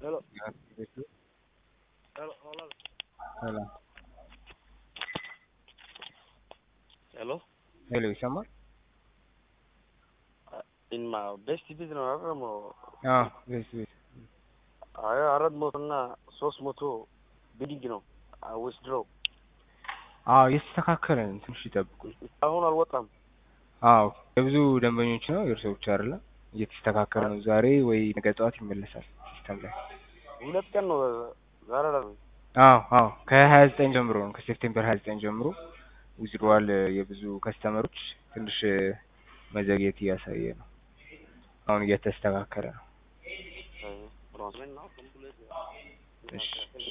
Hello. Ja, weet je. Hello. Hello. Hello. Hello. ሄሎ ይሰማል? In my best ቢዝ ነው አይደል? ደግሞ አዎ ቤት ቤት አይ አራት መቶ እና ሶስት መቶ ቢዲንግ ነው ዊዝድሮ አዎ እየተስተካከለ ነው። ትንሽ ይጠብቁ። አሁን አልወጣም። አዎ የብዙ ደንበኞች ነው የእርሶ ብቻ አይደለም። እየተስተካከለ ነው። ዛሬ ወይ ነገ ጠዋት ይመለሳል ሲስተም ላይ። ሁለት ቀን ነው ዛሬ ላይ አዎ አዎ ከሀያ ዘጠኝ ጀምሮ ነው ከሴፕቴምበር ሀያ ዘጠኝ ጀምሮ ዊዝድሮዋል የብዙ ከስተመሮች ትንሽ መዘግየት እያሳየ ነው። አሁን እየተስተካከለ ነው። ብሮንዝሜን ነው እሺ